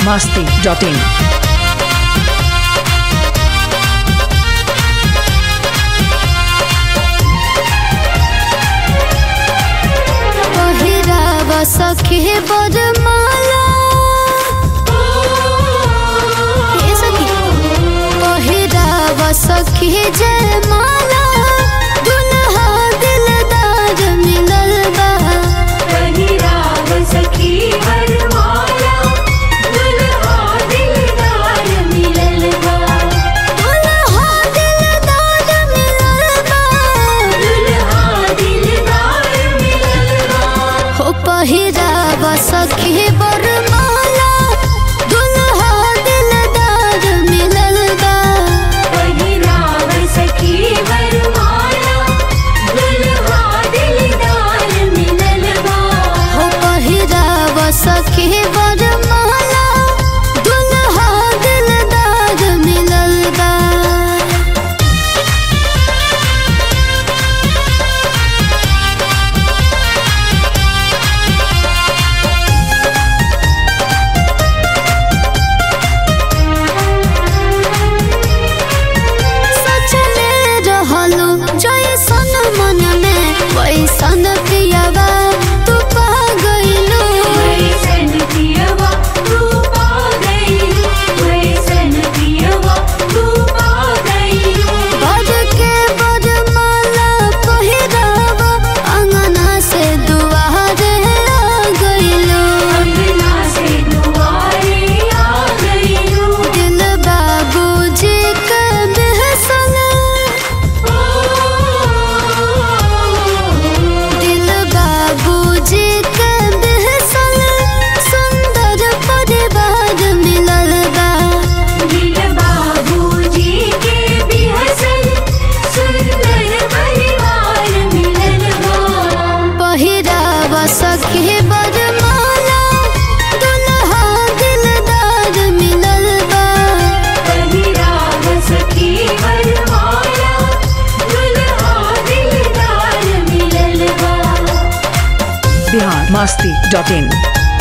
masti.in. पहिराव सखी बरमाला ए सखी पहिराव सखी जयमाला दुल्हा दिलदार मिलल बा पहिराव सखी वरमाला दुल्हा दिलदार मिलल बा दुल्हा दिलदार मिलल बा दुल्हा दिलदार मिलल बा हो पहिराव सखी बरमाला दुल्हा दिलदार मिलल बा पहिराव सखी वरमाला दुल्हा दिलदार मिलल बा हो पहिराव सखी वरमाला दुल्हा दिलदार मिलल बा सचले रहलो जैसन मन में वैसन पियावा तू पा गइलो वैसन पियवा तू पा गइलू वैसन पियवा तू पा गइलू बज के बरमाला पहिरावा अंगना से दुआरे आ गइलो अंगना से दुआरे आ गइलू दिल बाबूजी के बेहसन दिल बाबूजी के बेहसन सुंदर परिवार मिलल बा दिल बाबूजी के भी हसन सुंदर परिवार मिलल बा पहिराव सखी बरमाला दुल्हा दिलदार मिलल बा पहिराव सखी वरमाला दुल्हा दिलदार मिलल बा Bihar masti.in.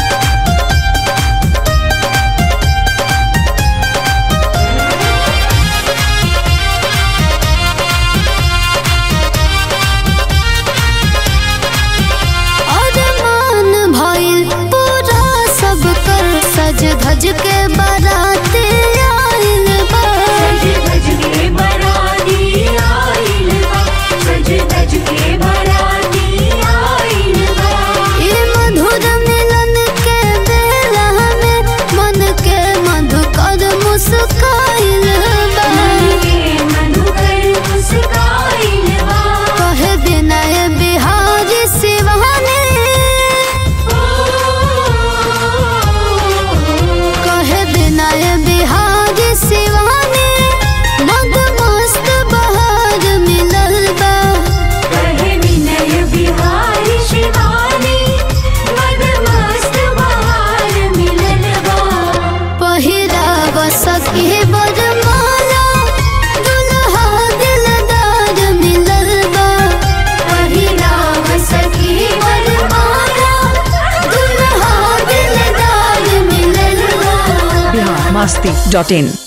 अरमान भइल पूरा सब कर सज धज के बारात आइल बा सज धज के बराती आइल बा सज धज के बराती आइल बा ई मधुर मिलन के बेला में मन के मधुकर मुस्काइल बा मन के मधुकर मुस्काइल बा कहे विनय बिहारी शिवानी कहे विनय बिहारी शिवानी मद मस्त बहार मिलल बा कहे विनय बिहारी शिवानी मदमस्त बहार मिलल बा पहिराव सखी बरमाला दुल्हा दिलदार मिलल बा पहिराव सखी वरमाला दुल्हा दिलदार मिलल बा Bihar masti.in.